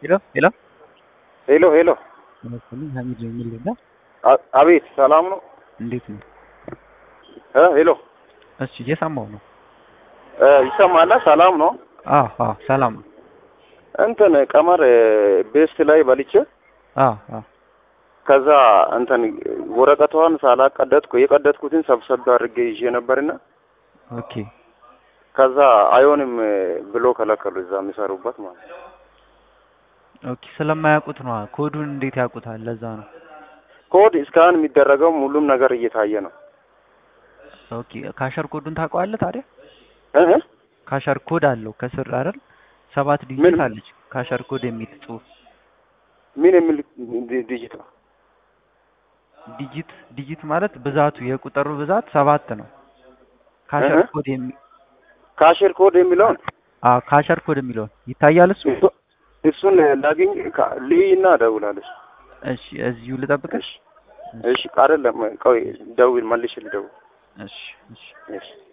ሄሎ ሄሎ ሄሎ ሄሎ መሰለኝ ሀሚድ የሚል ሌላ አ- አቤት ሰላም ነው እንዴት ነው? እ ሄሎ እሺ እየሰማሁ ነው። እ ይሰማላ ሰላም ነው አዎ አዎ ሰላም ነው። እንትን ቀመር እ፣ ቤስት ላይ በልቼ አዎ አዎ ከዛ እንትን ወረቀቷን ሳላቀደጥኩ የቀደጥኩትን ሰብሰብ አድርጌ ይዤ ነበርና ኦኬ ከዛ አይሆንም እ፣ ብሎ ከለከሉ እዛ የሚሰሩበት ማለት ነው። ኦኬ ስለማያውቁት ነው። ኮዱን እንዴት ያውቁታል? ለዛ ነው። ኮድ እስካሁን የሚደረገው ሁሉም ነገር እየታየ ነው ኦኬ ካሸር ኮዱን ታውቀዋለህ ታዲያ? እ እ? ካሸር ኮድ አለው ከስር አይደል? ሰባት ዲጂት ምን? አለች ካሸር ኮድ የሚል ጽሁፍ። ምን የሚል ዲ- ዲጂት ነው ዲጂት ዲጂት ማለት ብዛቱ የቁጥሩ ብዛት ሰባት ነው። ካሸር እህ። ኮድ የሚ ካሽር ኮድ የሚለውን አዎ ካሸር ኮድ የሚለውን ይታያል እሱ። እሱ- እሱን ላግኝ ካ- ልይና እደውላለሁ እሺ እዚሁ ልጠብቅሽ። እሺ አይደለም ቆይ ደውል መልሽ ልደውል እሺ እሺ እሺ